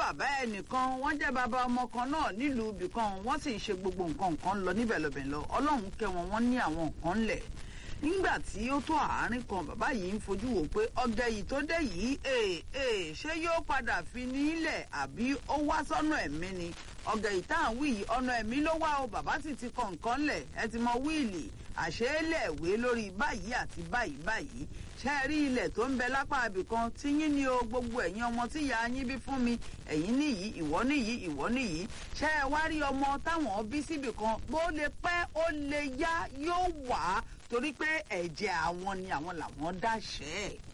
bàbá ẹnìkan wọ́n jẹ́ bàbá ọmọ kan náà nílùú ibìkan wọ́n sì ń ṣe gbogbo nǹkan nǹkan lọ níbẹ̀ lọ́bẹ̀ lọ ọlọ́run kẹ́ wọn wọ́n ní àwọn nǹkan ńlẹ̀ nígbà tí ó tó àárín kan bàbá yìí ń fojú wò pé ọgẹ yìí tó dé yìí ee ee ṣé yóò padà fi nílẹ̀ àbí ó wá sọ́nà ẹ̀mí ni ọgẹ yìí tá à ń wí yìí ọ̀nà ẹ̀mí ló wá o bàbá sì ti kọ nǹkan lẹ̀ ẹ ti mọ wíìlì àṣeélẹ̀wé lórí báyìí àti báyìí báyìí ṣe é rí ilẹ̀ tó ń bẹ lápá ibìkan tí yín ni o gbogbo ẹ̀yin ọmọ tí ìyá yín bí fún mi ẹ̀yin nìyí ìwọ nìyí ìwọ nìyí ṣe é wá rí ọmọ táwọn bí síbìkan bó lè pẹ́ ó lè yá yóò wá torí pé ẹ̀jẹ̀ àwọn ni àwọn làwọn dáṣẹ́ ẹ̀.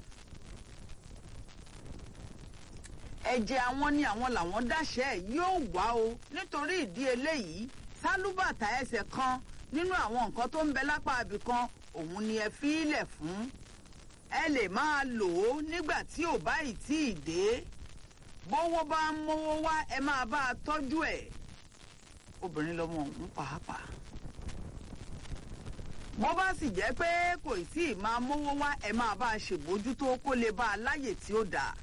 ẹ̀jẹ̀ àwọn ni àwọn làwọn dáṣẹ́ ẹ̀ yóò wá o nítorí ìdí eléyìí sálúbàtà ẹsẹ̀ kan nínú àwọn nǹkan tó ń bẹ lápá ibìkan òun ni ẹ fi í lẹ̀ fún ẹ lè máa lò ó nígbà tí ò bá ì tí ì dé bówó bá ń mówó wá ẹ máa bá a tọ́jú ẹ̀ obìnrin lọmọ òun pàápàá bó bá sì jẹ́ pé kò tí ì máa mówó wá ẹ máa bá a ṣèbójútó kó lè bá a láyè tí ó dáa.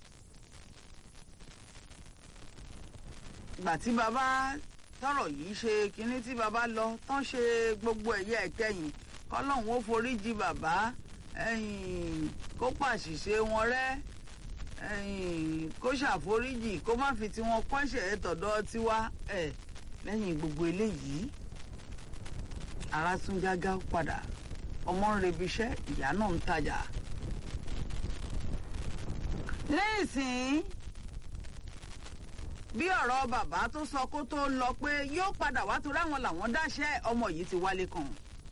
ìgbà tí bàbá tọrọ yìí ṣe kinní tí bàbá lọ tán ṣe gbogbo ẹ̀yẹ ẹ̀kẹyìn kọ́lọ́hún ó foríjì bàbá kó pàṣìṣe wọn rẹ́ kó ṣàforíjì kó má fi tiwọn kọ́ṣẹ̀ tọ̀dọ̀ tiwa lẹ́yìn gbogbo eléyìí ara tún jágá padà ọmọ ń rebi iṣẹ́ ìyá náà ń tajà. lẹ́yìn bí ọ̀rọ̀ bàbá tó sọ kó tó lọ pé yóò padà wá torí àwọn làwọn dáṣẹ́ ọmọ yìí ti wálé kan.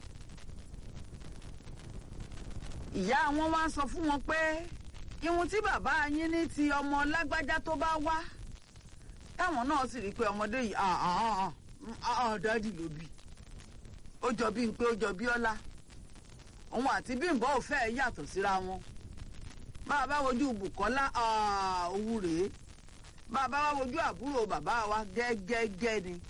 ìyá wọn wá sọ fún wọn pé ihun tí bàbá yín ní ti ọmọ lágbájá tó bá wá táwọn náà sì rí i pé ọmọdé yìí dádì ló bí ó jọ bí pé ó jọ bí ọlá òun àti bímbọ ò fẹ́ yàtọ̀ síra wọn bàbá wojú bùkọ́lá òwú rèé bàbá wa wojú àbúrò bàbá wa gẹ́gẹ́gẹ́ ni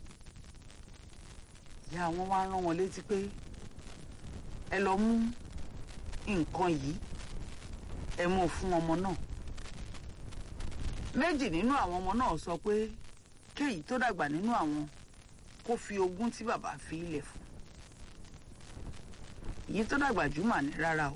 ìyá wọn wá rán wọn létí pé ẹ lọ mú nǹkan yìí ẹ mú fún ọmọ náà méjì nínú àwọn ọmọ náà sọ pé kéyìí tó dàgbà nínú àwọn kó fi ogún tí bàbá fi ilẹ̀ fún èyí tó dàgbà jùmọ̀ ní rárá o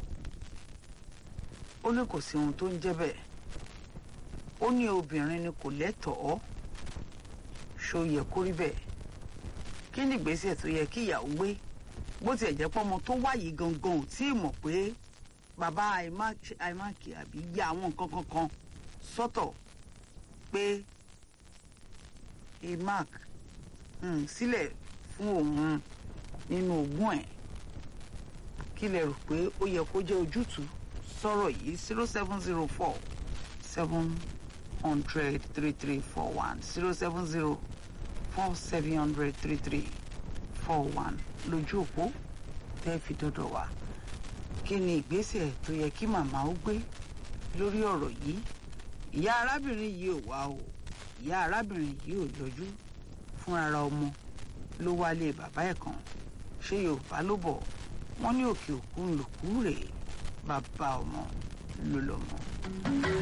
ó ní kò sí ohun tó ń jẹ́ bẹ́ẹ̀ ó ní obìnrin ni kò lẹ́tọ̀ọ́ ṣó yẹ kó rí bẹ́ẹ̀ kí ni ìgbésẹ̀ tó yẹ kí ìyàwó gbé bó tiẹ̀ jẹ́ pọ́mọ tó wáyé gangan ò tí ì mọ̀ pé bàbá àìmáàkì àbí ya àwọn nǹkan kankan sọ́tọ̀ pé emark sílẹ̀ fún òun nínú ogún ẹ̀ kí lẹ rò pé ó yẹ kó jẹ́ ojútùú sọ̀rọ̀ yìí zero seven zero four seven hundred three three four one zero seven zero four seven hundred three three four one lójú òpó tẹ́ fi dọ́dọ̀ wá kí ni ìgbésẹ̀ tó yẹ kí màmá ó gbé lórí ọ̀rọ̀ yìí ìyá arábìnrin yìí ò wá o ìyá arábìnrin yìí ò yọjú fúnra ọmọ ló wálé bàbá ẹ̀ kan ṣé yorùbá ló bọ̀ wọ́n ní òkè òkun lòkú rèé bàbá ọmọ ló lọ́mọ.